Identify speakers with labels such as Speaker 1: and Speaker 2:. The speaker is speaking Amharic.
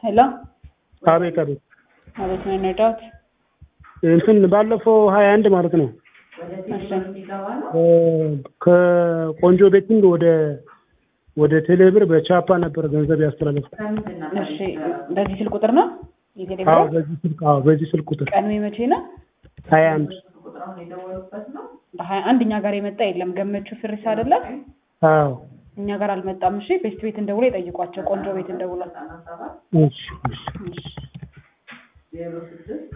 Speaker 1: ሄሎ
Speaker 2: አቤት አቤት
Speaker 1: አቤት ነው የነዳሁት።
Speaker 2: እንትን ባለፈው ሀያ አንድ ማለት ነው
Speaker 1: እሺ
Speaker 2: እ ከቆንጆ ቤቲንግ ወደ ወደ ቴሌብር በቻፓ ነበር ገንዘብ ያስተላለፍኩት።
Speaker 1: እሺ በዚህ ስልክ ቁጥር ነው የቴሌ
Speaker 2: አዎ
Speaker 1: ብር?
Speaker 2: በዚህ ስልክ አዎ በዚህ ስልክ ቁጥር
Speaker 1: ቀኑ የመቼ ነው?
Speaker 2: ሀያ አንድ
Speaker 1: በሀያ አንድ እኛ ጋር የመጣ የለም። ገመቹ ፍሪስ አይደለም
Speaker 2: አዎ
Speaker 1: እኛ ጋር አልመጣም። እሺ ቤስት ቤት እንደውሎ ይጠይቋቸው። ቆንጆ ቤት እንደውሎ
Speaker 2: እሺ እሺ
Speaker 1: እሺ